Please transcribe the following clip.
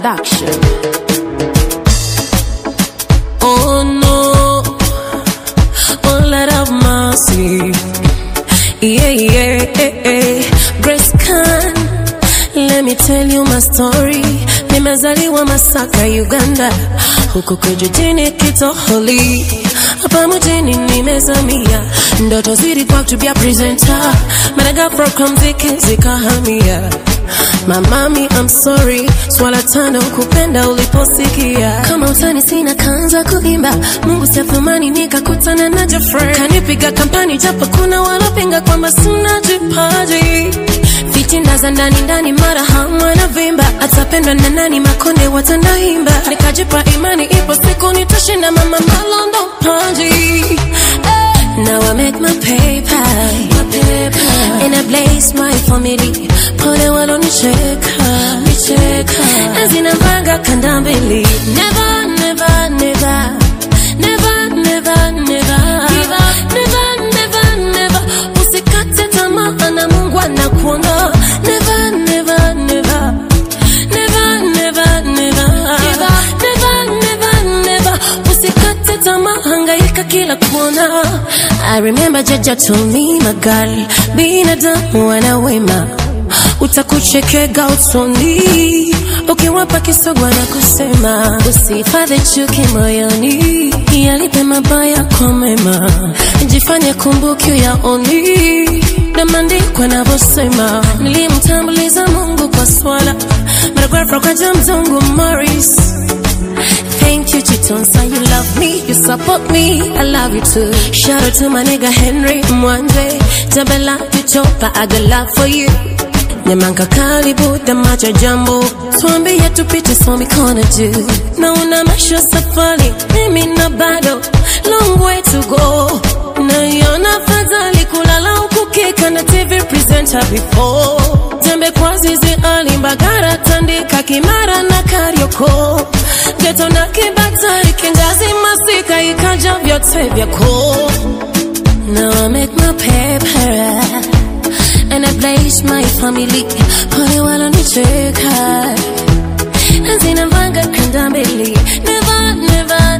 Production. Oh no, oh Lord of mercy. Yeah, yeah, yeah, yeah. Grace Khan, let me tell you my story. Nimezaliwa Masaka, Uganda, huku kijijini Kitoholi, hapa mjini nimezamia, ndoto zilikuwa to be a presenter, managa program ziki zikahamia My mommy, I'm sorry, swala tano kupenda uliposikia. Kama utani sina kanza kuimba, Mungu siathumani nikakutana na Jeffrey. Kanipiga kampani japo kuna walopinga kwamba sina jipaji. Fitinda za ndani ndani mara hamwa na vimba, atapendwa na nani makonde watanaimba. Nikajipa imani ipo siku nitashinda mama malondo paji. Now I make my paper, my paper, and I blaze my family. Pole walonicheka, nicheka, zinavanga kanda mbili. Never, never, never, never, never, never, give up, never, never, never. Usikate tamaa na Mungu anakuona. Never, never, never, never, never, never, give up, never, never, never. Usikate tamaa, hangaika kila kona. I remember Jaja told me my girl, binadamu wana wema utakuchekega usoni ukiwapa kisogwa na kusema usihifadhi chuki moyoni yalipe mabaya kwa mema jifanye kumbuki yaoni na maandiko yanavyosema nilimtambuliza mungu kwa swala maragrafa kwa jamzungu morris Thank you, Chitonsa. You love me, you support me. I love you too. Shout out to my nigga Henry Mwanje. Tabela, you chopa. I got love for you. Nyamanga karibu damaja jambo tuambie tupite so mikono juu naona maisha safari mimi na bado long way to go naiona fadhali kulala huku kika na tv presenter before tembe kwa zizi alimbagara tandika kimara na karioko geto na kibatari kingazi masika ikaja vyote vyako Now I make my paper and I place my family. Pole walonicheka zinavanga kanda mbili. Never, never,